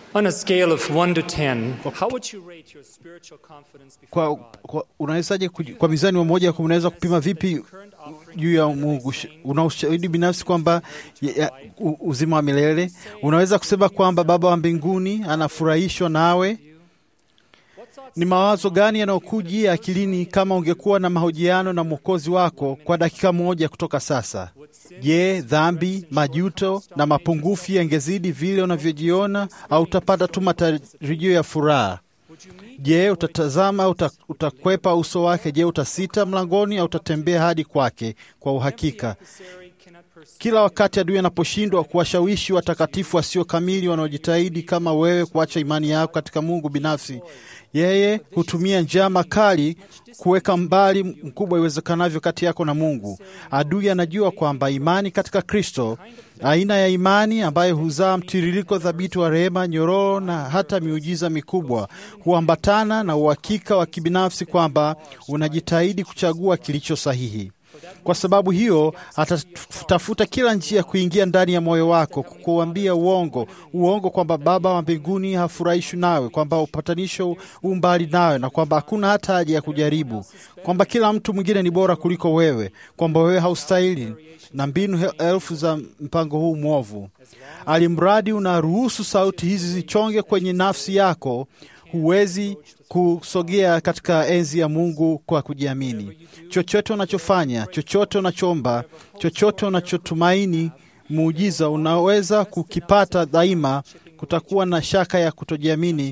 On a scale of 1 to 10, how would you rate your spiritual confidence before Kwa, God? kwa, unawezaje kuji- kwa mizani wa moja kwa unaweza kupima vipi juu ya Mungu? Sh- Una ushahidi binafsi kwamba ya- ya- u- uzima wa milele? Unaweza kusema kwamba Baba wa mbinguni anafurahishwa nawe? Ni mawazo gani yanayokujia akilini kama ungekuwa na mahojiano na Mwokozi wako kwa dakika moja kutoka sasa? Je, dhambi, majuto na mapungufu yangezidi vile unavyojiona au utapata tu matarajio ya furaha? Je, utatazama au uta- utakwepa uso wake? Je, utasita mlangoni au utatembea hadi kwake kwa uhakika? Adversary cannot perceive Kila wakati adui anaposhindwa kuwashawishi watakatifu wasio kamili wanaojitahidi kama wewe kuacha imani yako katika Mungu binafsi, yeye hutumia njama kali kuweka mbali mkubwa iwezekanavyo kati yako na Mungu. Adui anajua kwamba imani katika Kristo, aina ya imani ambayo huzaa mtiririko thabiti wa rehema, nyororo na hata miujiza mikubwa, huambatana na uhakika wa kibinafsi kwamba unajitahidi kuchagua kilicho sahihi. Kwa sababu hiyo atatafuta kila njia kuingia ndani ya moyo wako, kukuambia uongo, uongo kwamba Baba wa mbinguni hafurahishwi nawe, kwamba upatanisho u mbali nawe, na kwamba hakuna hata haja ya kujaribu, kwamba kila mtu mwingine ni bora kuliko wewe, kwamba wewe haustahili, na mbinu he- elfu za mpango huu mwovu. Alimradi unaruhusu sauti hizi zichonge kwenye nafsi yako, huwezi kusogea katika enzi ya Mungu kwa kujiamini. Chochote unachofanya, chochote unachoomba, chochote unachotumaini muujiza unaweza kukipata daima, kutakuwa na shaka ya kutojiamini,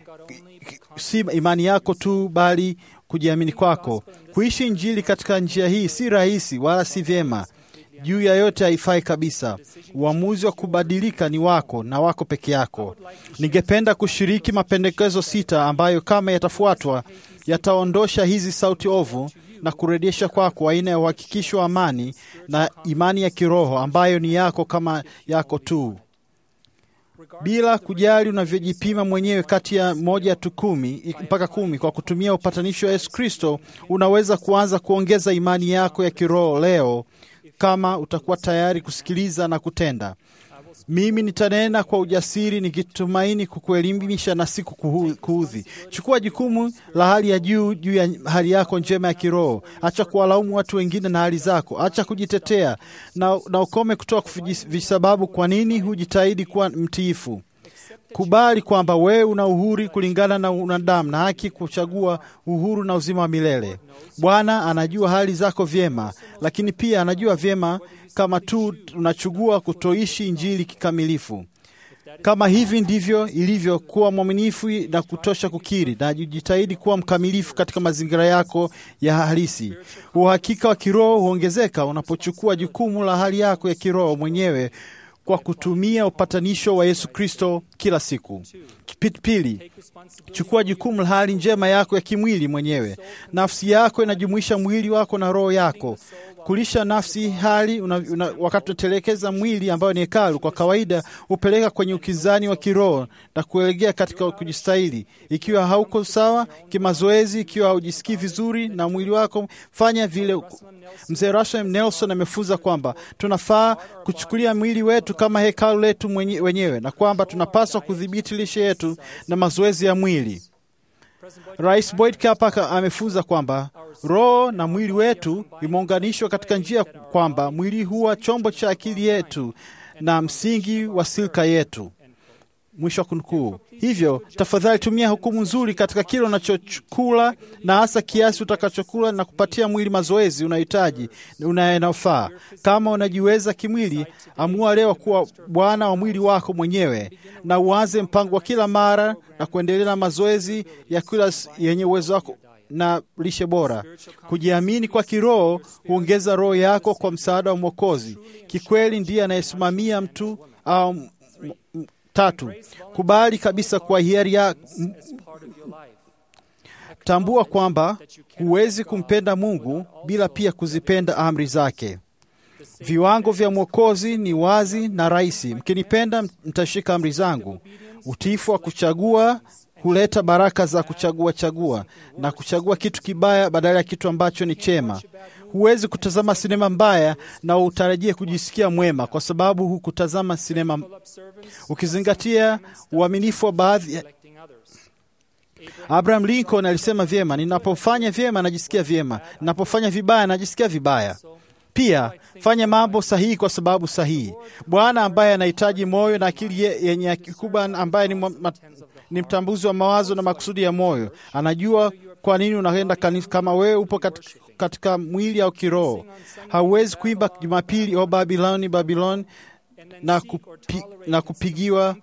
si imani yako tu, bali kujiamini kwako. Kuishi Injili katika njia hii si rahisi wala si vyema juu ya yote haifai kabisa. Uamuzi wa kubadilika ni wako na wako peke yako. Ningependa kushiriki mapendekezo sita ambayo kama yatafuatwa yataondosha hizi sauti ovu na kurejesha kwako aina ya uhakikisho wa amani na imani ya kiroho ambayo ni yako kama yako tu bila kujali unavyojipima mwenyewe kati ya moja tu kumi mpaka kumi kwa kutumia upatanisho wa Yesu Kristo, unaweza kuanza kuongeza imani yako ya kiroho leo kama utakuwa tayari kusikiliza na kutenda. Mimi nitanena kwa ujasiri nikitumaini kukuelimisha na si kukuhu- kuudhi. Chukua jukumu la hali ya juu juu ya hali yako njema ya kiroho. Acha kuwalaumu watu wengine na hali zako. Acha kujitetea na, na ukome kutoa kuji- visababu kwa nini hujitahidi kuwa mtiifu. Kubali kwamba wewe una uhuru kulingana na unadamu na haki kuchagua uhuru na uzima wa milele. Bwana anajua hali zako vyema, lakini pia anajua vyema kama tu unachagua kutoishi injili kikamilifu. Kama hivi ndivyo ilivyo, kuwa mwaminifu na kutosha kukiri na jitahidi kuwa mkamilifu katika mazingira yako ya halisi. Uhakika wa kiroho huongezeka unapochukua jukumu la hali yako ya kiroho mwenyewe kwa kutumia upatanisho wa Yesu Kristo kila siku. Pi- Pili, chukua jukumu la hali njema yako ya kimwili mwenyewe. Nafsi yako inajumuisha mwili wako na roho yako. Kulisha nafsi hali una, una, wakati unatelekeza mwili ambayo ni hekalu, kwa kawaida hupeleka kwenye ukinzani wa kiroho na kuelekea katika kujistahili. Ikiwa hauko sawa kimazoezi, ikiwa haujisikii vizuri na mwili wako, fanya vile. Mzee Russell Nelson amefunza kwamba tunafaa kuchukulia mwili wetu kama hekalu letu mwenye- wenyewe na kwamba tunapaswa kudhibiti lishe yetu na mazoezi ya mwili. Rais Boyd Kapaka amefunza kwamba roho na mwili wetu vimeunganishwa katika njia kwamba mwili huwa chombo cha akili yetu na msingi wa silka yetu. Mwisho wa kunukuu. Hivyo tafadhali tumia hukumu nzuri katika kile unachokula na hasa kiasi utakachokula na kupatia mwili mazoezi unayohitaji unayofaa. Kama unajiweza kimwili, amua leo kuwa bwana wa mwili wako mwenyewe na uanze mpango wa kila mara na kuendelea na mazoezi ya kila s- yenye uwezo wako na lishe bora. Kujiamini kwa kiroho huongeza roho yako kwa msaada wa Mwokozi. Kikweli ndiye anayesimamia mtu au m- m- Tatu, kubali kabisa kwa hiari ya m- tambua kwamba huwezi kumpenda Mungu bila pia kuzipenda amri zake. Viwango vya Mwokozi ni wazi na rahisi. Mkinipenda, mtashika amri zangu. Utiifu wa kuchagua huleta baraka za kuchagua chagua na kuchagua kitu kibaya badala ya kitu ambacho ni chema. Huwezi kutazama sinema mbaya na utarajie kujisikia mwema, kwa sababu hukutazama sinema, ukizingatia uaminifu wa baadhi ya Abraham Lincoln alisema vyema, ninapofanya vyema najisikia vyema, ninapofanya vibaya najisikia vibaya. Pia fanya mambo sahihi kwa sababu sahihi. Bwana ambaye anahitaji moyo na akili yenye kikubwa, ambaye ni, ma, ni mtambuzi wa mawazo na makusudi ya moyo, anajua kwa nini unaenda kanisa. Kama wewe upo katika, katika mwili au kiroho, hauwezi kuimba Jumapili o Babiloni, Babiloni na, kupi, na kupigiwa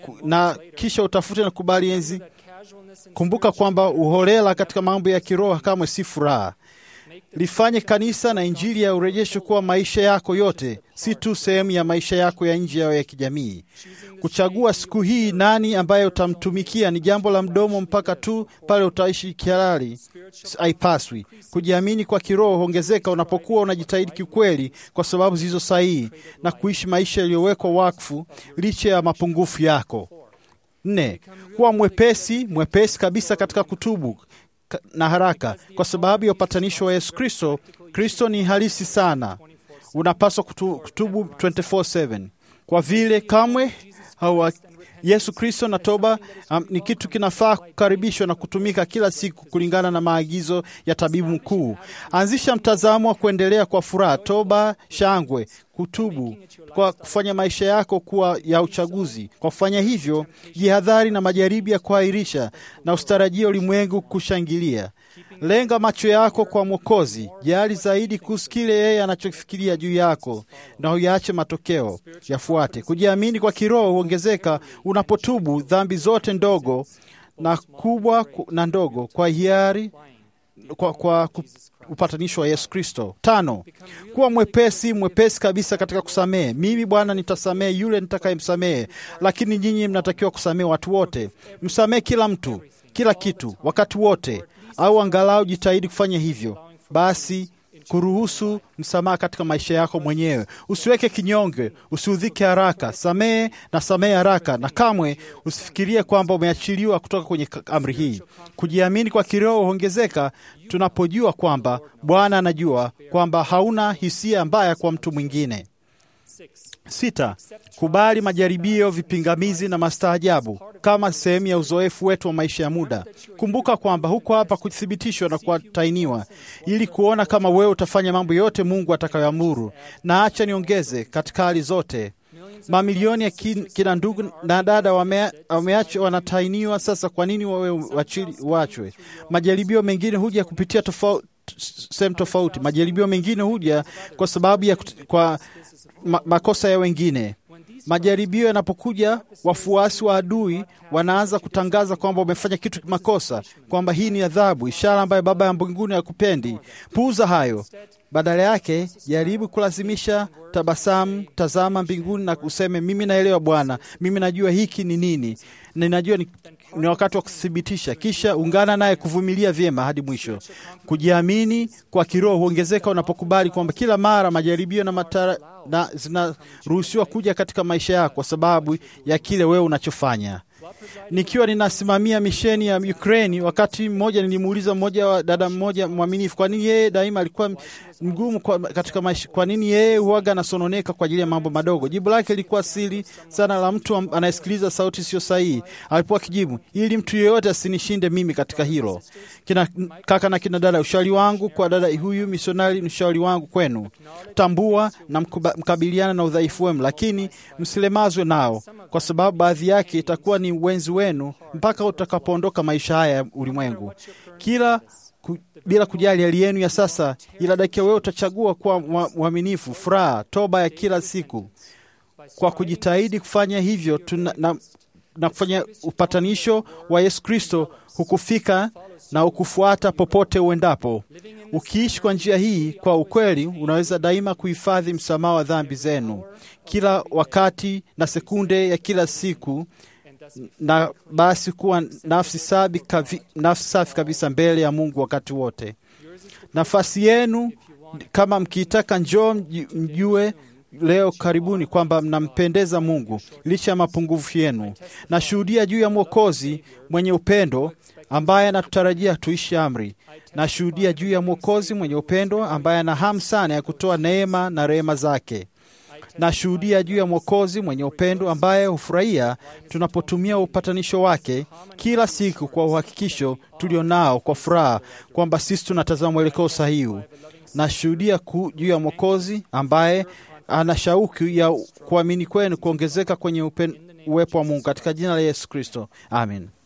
na kisha utafute na kubali enzi. Kumbuka kwamba uholela katika mambo ya kiroho kamwe si furaha. Lifanye kanisa na Injili ya urejesho kuwa maisha yako yote, si tu sehemu ya maisha yako ya nje yao ya kijamii. Kuchagua siku hii nani ambaye utamtumikia ni jambo la mdomo mpaka tu pale utaishi kihalali, haipaswi. Kujiamini kwa kiroho huongezeka unapokuwa unajitahidi kiukweli kwa sababu zilizo sahihi na kuishi maisha yaliyowekwa wakfu licha ya mapungufu yako. Nne, kuwa mwepesi mwepesi kabisa katika kutubu na haraka kwa sababu ya upatanisho wa Yesu Kristo. Kristo ni halisi sana, unapaswa kutu, kutubu 24/7 kwa vile kamwe hawa Yesu Kristo na toba um, ni kitu kinafaa kukaribishwa na kutumika kila siku kulingana na maagizo ya tabibu mkuu. Anzisha mtazamo wa kuendelea kwa furaha, toba, shangwe, kutubu kwa kufanya maisha yako kuwa ya uchaguzi. Kwa kufanya hivyo, jihadhari na majaribu ya kuahirisha na ustarajia ulimwengu kushangilia. Lenga macho yako kwa Mwokozi, jali zaidi kuhusu kile yeye anachofikiria juu yako, na uyaache matokeo yafuate. Kujiamini kwa kiroho huongezeka unapotubu dhambi zote ndogo na kubwa na ndogo kwa hiari kwa, kwa upatanisho wa Yesu Kristo. Tano, kuwa mwepesi mwepesi kabisa katika kusamehe. Mimi Bwana nitasamehe yule nitakayemsamehe, lakini nyinyi mnatakiwa kusamehe watu wote. Msamehe kila mtu, kila kitu, wakati wote, au angalau jitahidi kufanya hivyo. Basi kuruhusu msamaha katika maisha yako mwenyewe. Usiweke kinyonge, usiudhike haraka. Samehe na samehe haraka, na kamwe usifikirie kwamba umeachiliwa kutoka kwenye amri hii. Kujiamini kwa kiroho huongezeka tunapojua kwamba Bwana anajua kwamba hauna hisia mbaya kwa mtu mwingine. Sita, kubali majaribio, vipingamizi na mastaajabu kama sehemu ya uzoefu wetu wa maisha ya muda. Kumbuka kwamba huko hapa kuthibitishwa na kuatainiwa ili kuona kama wewe utafanya mambo yote Mungu atakayoamuru. Na acha niongeze, katika hali zote mamilioni ya kin, kina ndugu na dada wameachwa, wanatainiwa. Sasa kwa nini wawe wachwe? Majaribio mengine huja kupitia tofauti sehemu tofauti. Majaribio mengine huja kwa sababu ya kwa ma, makosa ya wengine. Majaribio yanapokuja, wafuasi wa adui wanaanza kutangaza kwamba wamefanya kitu makosa, kwamba hii ni adhabu, ishara ambayo Baba ya mbinguni hakupendi. Puuza hayo. Badala yake jaribu kulazimisha tabasamu, tazama mbinguni na useme, mimi naelewa Bwana, mimi najua hiki ni nini, ninajua ni, ni wakati wa kuthibitisha. Kisha ungana naye kuvumilia vyema hadi mwisho. Kujiamini kwa kiroho huongezeka unapokubali kwamba kila mara majaribio na matara na zinaruhusiwa kuja katika maisha yako kwa sababu ya kile wewe unachofanya. Nikiwa ninasimamia misheni ya Ukraini, wakati mmoja nilimuuliza mmoja wa dada mmoja mwaminifu, kwa nini yeye daima alikuwa mgumu kwa, katika maisha, kwa nini yeye huaga anasononeka kwa ajili ya mambo madogo? Jibu lake lilikuwa siri sana la mtu anayesikiliza sauti sio sahihi. Alipokuwa kijibu, ili mtu yeyote asinishinde mimi katika hilo. Kina kaka na kina dada, ushauri wangu kwa dada huyu misionari, ushauri wangu kwenu, tambua na mkuba, mkabiliana na udhaifu wenu, lakini msilemazwe nao, kwa sababu baadhi yake itakuwa ni wenzi wenu mpaka utakapoondoka maisha haya ya ulimwengu. Kila ku, bila kujali hali yenu ya sasa, ila dakika wewe utachagua kuwa mwaminifu, furaha, toba ya kila siku. Kwa kujitahidi kufanya hivyo tuna, na, na kufanya upatanisho wa Yesu Kristo hukufika na ukufuata popote uendapo. Ukiishi kwa njia hii kwa ukweli, unaweza daima kuhifadhi msamaha wa dhambi zenu kila wakati na sekunde ya kila siku na basi kuwa nafsi safi, kavi, nafsi safi kabisa mbele ya Mungu wakati wote. Nafasi yenu kama mkiitaka, njoo mjue leo karibuni kwamba mnampendeza Mungu licha ya mapungufu yenu. Nashuhudia juu ya Mwokozi mwenye upendo ambaye anatutarajia tuishi amri. Nashuhudia juu ya Mwokozi mwenye upendo ambaye ana hamu sana ya kutoa neema na rehema zake. Nashuhudia juu ya Mwokozi mwenye upendo ambaye hufurahia tunapotumia upatanisho wake kila siku kwa uhakikisho tulio nao kwa furaha kwamba sisi tunatazama mwelekeo sahihi. Nashuhudia juu ya Mwokozi ambaye ana shauku ya kuamini kwenu kuongezeka kwenye upen, uwepo wa Mungu katika jina la Yesu Kristo, amen.